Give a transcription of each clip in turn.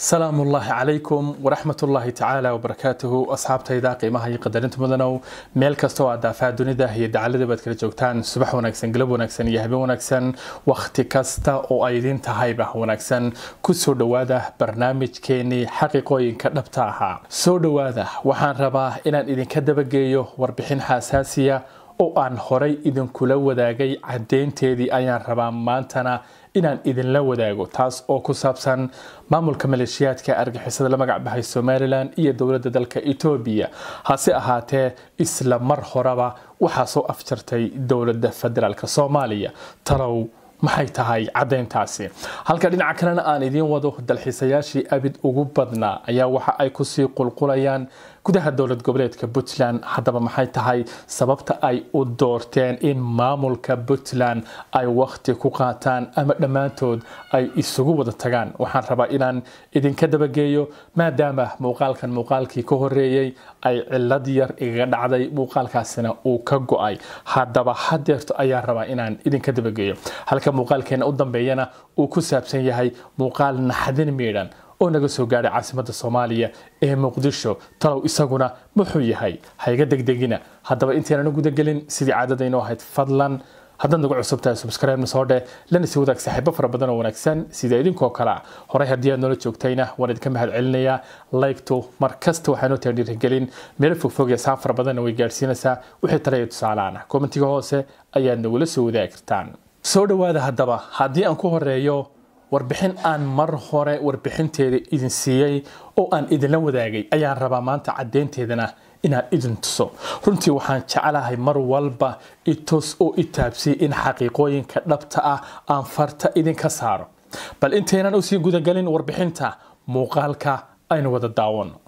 salaamu ullaahi calaykum waraxmat ullaahi tacaala wabarakaatuhu asxaabtayda qiimaha iyo qadarinta mudanow meel kasta oo aad daafaha dunida iyo dacalada baad kala joogtaan subax wanaagsan galab wanaagsan iyo habeen wanaagsan wakhti kasta oo ay idiin tahayba wanaagsan kusoo dhowaada barnaamijkeenii xaqiiqooyinka dhabta ahaa soo dhowaada waxaan rabaa inaan idinka dabageeyo warbixin xasaasiya oo aan horay idinkula wadaagay caddeynteedii ayaan rabaa maantana inaan idinla wadaago taas oo ku saabsan maamulka maleeshiyaadka argixisada la magac baxay somalilan iyo dowladda dalka etoobiya hase ahaatee isla mar horeba waxaa soo afjartay dowladda federaalk soomaaliya talow maxay tahay caddayntaasi halka dhinaca kalena aan idiin wado dalxiisayaashii abid ugu badnaa ayaa waxa ay kusii qulqulayaan gudaha dowlad goboleedka puntland haddaba maxay tahay sababta ay u doorteen in maamulka puntland ay wakhti ku qaataan ama dhammaantood ay isugu wada tagaan waxaan rabaa inaan idinka dabageeyo maadaama muuqaalkan muuqaalkii ka horeeyey ay cilad yar igaga dhacday muuqaalkaasina uu ka go-ay haddaba hadeerto ayaan rabaa inaan idinka dabageeyo halka muuqaalkeena u dambeeyana uu ku saabsan yahay muuqaal naxdin miidhan oo naga soo gaadhay caasimada soomaaliya ee muqdisho talow isaguna muxuu yahay hayga degdegina haddaba intaynan gudagelin sidii caadadaynu ahayd fadlan haddaad nagu cusub tahay subscribe-na soo dheh lana sii wadaag saaxiibo fara badan oo wanaagsan sida idinkoo kale ah horey haddii aad noola joogtayna waan idinka mahad celinayaa laygtu mar kasta waxaa noo tahay dhiirigelin meelo fogfog iyo saaf fara badanna way gaadhsiinaysaa wixii tale iyo tusaalaana kommentiga hoose ayaad nagula soo wadaagi kartaan soo dhowaada haddaba haddii aan ku horeeyo warbixin aan mar hore warbixinteeda idin siiyey oo aan idinla wadaagay ayaan rabaa maanta caddeynteedana inaan idin tuso runtii waxaan jeclahay mar walba itus oo itaabsiy in xaqiiqooyinka dhabta ah aan farta idinka saaro bal intaynan usii gudagelin warbixinta muuqaalka aynu wada daawano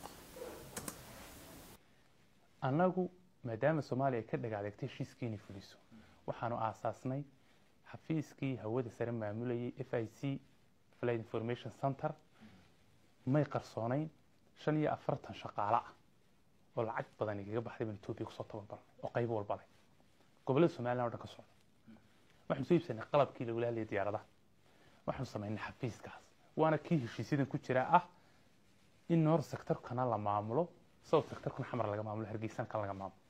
annagu maadaama soomaaliya ka dhagaadegtay heshiiskiini fuliso waxaanu aasaasnay xafiiskii hawada sare maamulayay f i c flight information center may qarsoonayn shan iyo afartan shaqaale ah oo lacag badan igaga baxday baan etoobiya kusoo tababarnay oo qaybo walba leh gobollada somaliland o dhan ka socda waxaanu soo iibsanay qalabkii lagula hadlayay diyaaradaha waxaanu samaynay xafiiskaas waana kii heshiisyadan ku jira ah in noor sectorkana la maamulo south sectorkana xamar laga maamulo hargeysan kan laga maamulo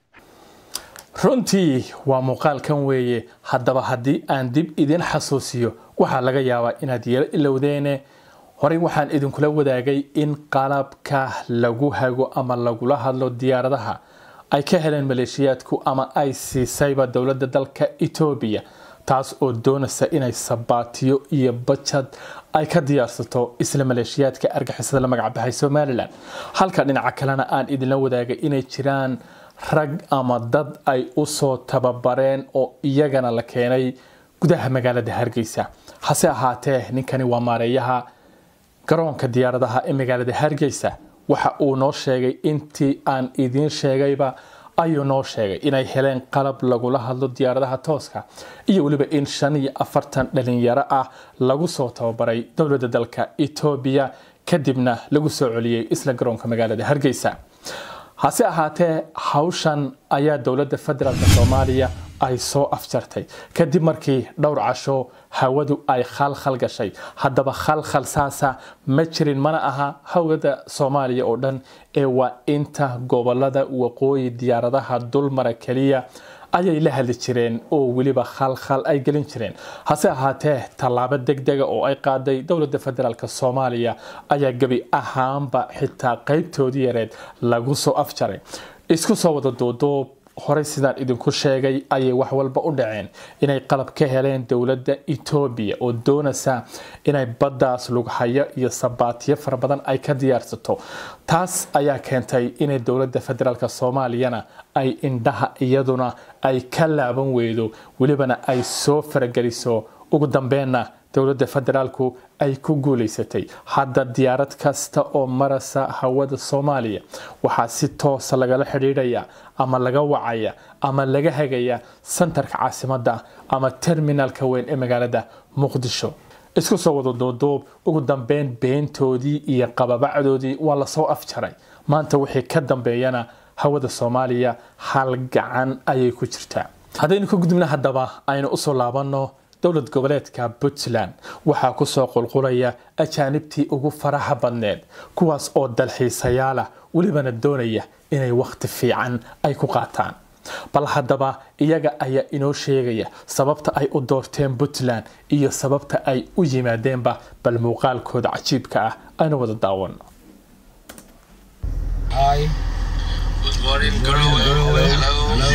runtii waa muuqaalkan weeye haddaba haddii aan dib idin xasuusiyo waxaa laga yaabaa inaad yeelo ilowdeene horey waxaan idinkula wadaagay in qalabka lagu hago ama lagula hadlo diyaaradaha ay ka heleen maleeshiyaadku ama ay siisayba dowladda dalka etoobiya taas oo doonaysa inay sabaatiyo iyo bajad ay ka diyaarsato isla maleeshiyaadka argixisada la magac baxay somalilan halka dhinaca kalena aan idinla wadaagay inay jiraan rag ama dad ay usoo tababareen oo iyagana la keenay gudaha magaalada hargeysa hase ahaatee ninkani waa maareeyaha garoonka diyaaradaha ee magaalada hargeysa waxa uu noo sheegay intii aan idiin sheegayba ayuu noo sheegay inay heleen qalab lagula hadlo diyaaradaha tooska iyo weliba in shan iyo afartan dhalinyaro ah lagu soo tababaray dowladda dalka etoobiya kadibna lagu soo celiyey isla garoonka magaalada hargeysa hase ahaatee hawshan ayaa dowladda federaalk soomaaliya ay soo afjartay kadib markii dhowr casho hawadu ay khalkhal gashay haddaba khalkhal saasa ma jirin mana aha hawada soomaaliya oo dhan ee waa inta gobolada waqooyi diyaaradaha dulmara keliya ayay la hadli jireen oo weliba khalkhal ay gelin jireen hase ahaatee tallaabo degdega oo ay qaaday dowladda federaalk soomaaliya ayaa gebi ahaanba xitaa qaybtoodii yareed lagu soo afjaray isku soo wada duuduub horey sidaan idinku sheegay ayay wax walba u dhaceen inay qalab ka heleen dowladda etoobiya oo doonaysa inay baddaas lughayo iyo sabaatiyo fara badan ay ka diyaarsato taas ayaa keentay inay dowladda federaalk soomaaliyana ay indhaha iyaduna ay ka laaban weydo welibana ay soo farageliso ugu dambeenna dowladda federaalku ay ku guulaysatay hadda diyaarad kasta oo marasa hawada soomaaliya waxaa si toosa lagala xidhiidhaya ama laga wacaya ama laga hagaya santarka caasimadda ama terminalka weyn ee magaalada muqdisho isku soo wada duuduub ugu dambeyn beentoodii iyo qababacdoodii waa lasoo afjaray maanta wixii ka dambeeyana hawada soomaaliya hal gacan ayay ku jirtaa haddaynu ka gudubna haddaba aynu usoo laabanno dowlad goboleedka puntland waxaa kusoo qulqulaya ajaanibtii ugu faraha badneed kuwaas oo dalxiisayaalah welibana doonaya inay wakhti fiican ay ku qaataan bal haddaba iyaga ayaa inoo sheegaya sababta ay u doorteen puntland iyo sababta ay u yimaadeenba bal muuqaalkooda cajiibka ah aynu wada daawano Hi. Good morning, Good morning, Guru. Guru. Hello.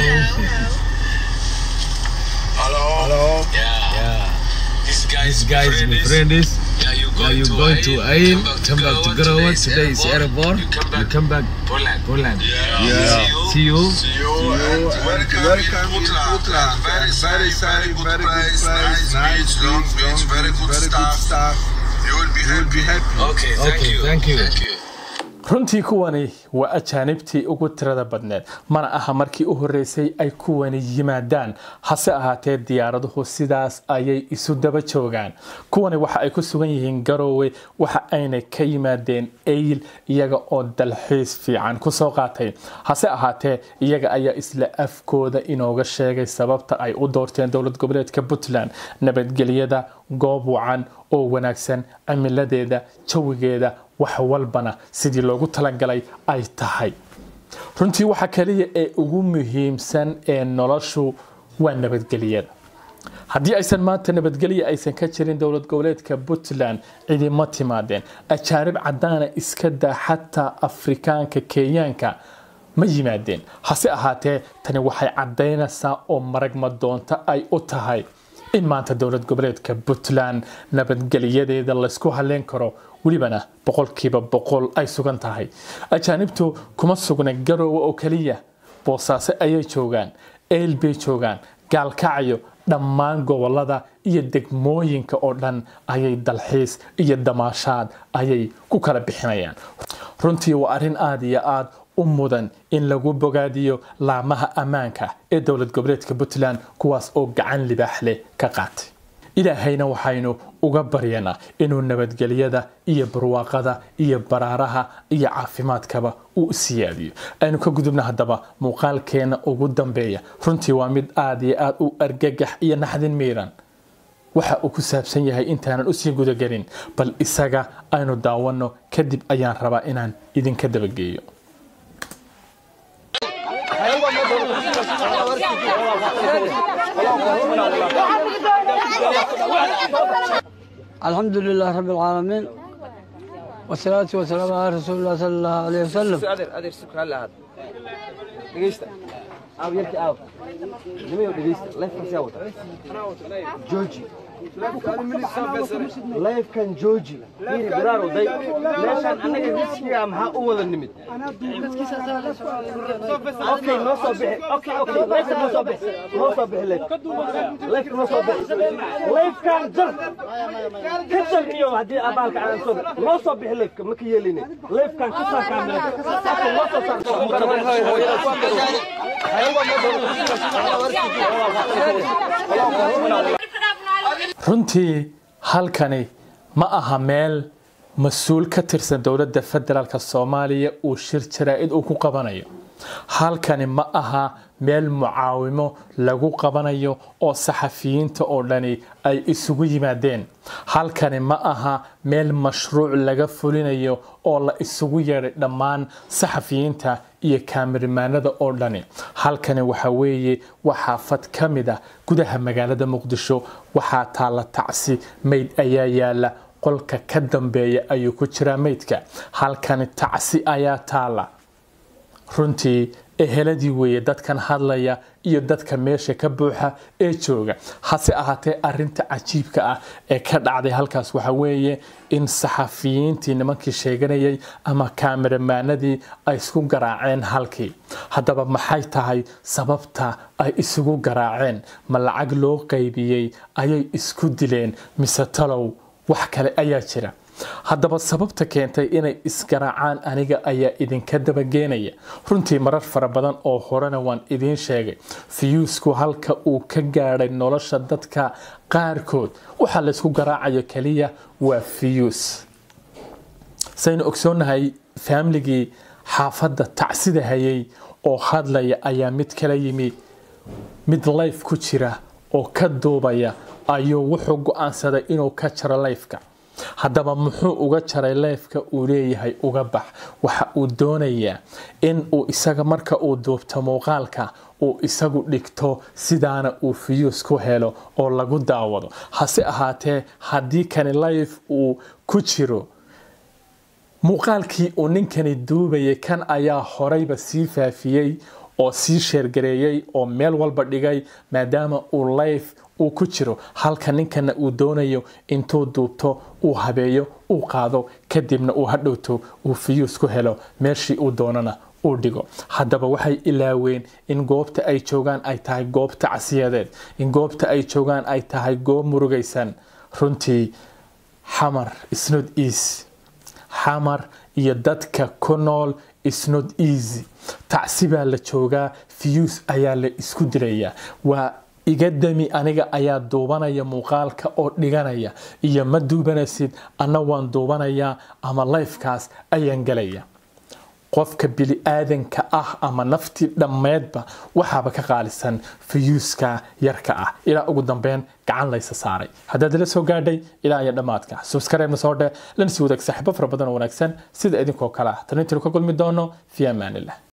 Hello. Hello. Hello. Yeah. Yeah. This guy This is guy is my friend. Is Yeah, you yeah, going you to going to Ain? Come back to Garowe. Today's Today is airport. You come You back come back Poland. Poland. Yeah. Yeah. See you. See you. See you. and welcome, welcome in in Putland. Putland. Very And sunny, very good very good place. place, Nice beach, long beach, very good very good stuff. stuff. You will be You will happy. be happy. Okay, thank Okay, you. thank you. Thank you. runtii kuwani waa ajaanibtii ugu tirada badneed mana aha markii u horeysay ay kuwani yimaadaan hase ahaatee diyaaraduhu sidaas ayay isu daba joogaan kuwani waxa ay ku sugan yihiin garoowe waxa ayna ka yimaadeen eyl iyaga oo dalxiis fiican kusoo qaatay hase ahaatee iyaga ayaa isla afkooda inooga sheegay sababta ay u doorteen dowlad goboleedka puntland nabadgelyada goob wacan oo wanaagsan cimiladeeda jawigeeda wax walbana sidii loogu talagalay ay tahay runtii waxa kaliya ee ugu muhiimsan ee noloshu waa nabadgelyada haddii aysan maanta nabadgelya aysan ka jirin dowlad goboleedka puntland cidima timaadeen ajaanib cadaana iska daa xataa afrikaanka kenyaanka ma yimaadeen hase ahaatee tani waxay cadaynaysaa oo maragma doonta ay u tahay in maanta dowlad goboleedka puntland nabadgelyadeeda laysku halleyn karo welibana boqolkiiba boqol ay sugan tahay ajaanibtu kuma sugna garoowe oo keliya boosaaso ayay joogaan eel bay joogaan gaalkacyo dhammaan gobolada iyo degmooyinka oo dhan ayay dalxiis iyo damaashaad ayay ku kala bixinayaan runtii waa arrin aada iyo aada u mudan in lagu bogaadiyo laamaha ammaanka ee dowlad goboleedka puntland kuwaas oo gacan libaax leh ka qaatay ilaahayna waxaynu uga baryanaa inuu nabadgelyada iyo barwaaqada iyo baraaraha iyo caafimaadkaba uu siyaadiyo aynu ka gudubna haddaba muuqaalkeena ugu dambeeya runtii waa mid aada iyo aada u argagax iyo naxdin miiran waxa uu ku saabsan yahay intaanan usii gudagelin bal isaga aynu daawanno kadib ayaan rabaa inaan idinka dabageeyo الحمد لله رب العالمين والصلاة والسلام على رسول الله صلى الله عليه وسلم adeer adeer si kale ahaad dhegeysta aaw yarki aaw nimayo dhegeysta lifekan siyaa wata jooji lifekan jooji fiiri biraar oday meeshaan annaga riskiga maxaa u wada nimid okay noo soo bixi okay okay lifeka noo soo bixi noo soo bixi life lifeka noo soo bixi lifekan jar ka jar iyo haddii abaalka aan soo noo soo bixi lifeka ma ka yeeline lifekan ka saar kaamilada noo soo saar runtii halkani ma aha meel mas-uul ka tirsan dowladda federaalk soomaaliya uu shir jaraa-id uu ku qabanayo halkani ma aha meel mucaawimo lagu qabanayo oo saxafiyiinta oo dhani ay isugu yimaadeen halkani ma aha meel mashruuc laga fulinayo oo la isugu yeedhay dhammaan saxafiyiinta iyo kaamirimaanada oo dhani halkani waxa weeye waa xaafad ka mid ah gudaha magaalada muqdisho waxaa taalla tacsi mayd ayaa yaala qolka ka dambeeya ayuu ku jiraa maydka halkani tacsi ayaa taalla runtii eheladii weeye dadkan hadlaya iyo dadka meesha ka buuxa ee jooga hase ahaatee arinta cajiibka ah ee ka dhacday halkaas waxa weeye in saxafiyiintii nimankii sheeganayay ama kaamiramaanadii ay isku garaaceen halkii haddaba maxay tahay sababta ay isugu garaaceen ma lacag loo qaybiyey ayay isku dileen mise talow wax kale ayaa jira haddaba sababta keentay inay isgaraacaan aniga ayaa idinka dabageenaya runtii marar fara badan oo horena waan idiin sheegay fiyuusku halka uu ka gaadhay nolosha dadka qaarkood waxaa laysku garaacayo keliya waa fiyuus saynu ogsoonnahay faamligii xaafadda tacsida hayay oo hadlaya ayaa mid kala yimi mid life ku jira oo ka duubaya ayuu wuxuu go-aansaday inuu ka jaro lifeka haddaba muxuu uga jaray leefka uu leeyahay uga bax waxa uu doonayaa in uu isaga marka uu duubto muuqaalka uu isagu dhigto sidaana uu fiyuus ku helo oo lagu daawado hase ahaatee haddii kani life uu ku jiro muuqaalkii uu ninkani duubayay kan ayaa horeyba sii faafiyey oo sii sheergareeyey oo meel walba dhigay maadaama uu life uu ku jiro halka ninkana uu doonayo intuu duubto uu habeeyo uu qaado kadibna uu hadhowto uu fiyuus ku helo meeshii uu doonana uu dhigo haddaba waxay ilaaween in goobta ay joogaan ay tahay goob tacsiyadeed in goobta ay joogaan ay tahay goob murugaysan runtii xamar isnod easy xamar iyo dadka ku nool isnod easy tacsi baa la joogaa fiyuus ayaa la isku dilayaa waa iga dami aniga ayaa duubanaya muuqaalka oo dhiganaya iyo ma duubanaysid anna waan duubanayaa ama lifekaas ayaan gelaya qofka bili-aadanka ah ama naftii dhammeedba waxaaba ka qaalisan fiyuuska yarka ah ilaa ugu dambeyn gacan laysa saaray haddaad ila soo gaadhay ilaa iyo dhammaadka subscribe na soo dhe lana sii wadaag saaxiibo fara badan oo wanaagsan sida idinkoo kale ah tan intaynu ka kulmi doono fi amaanillah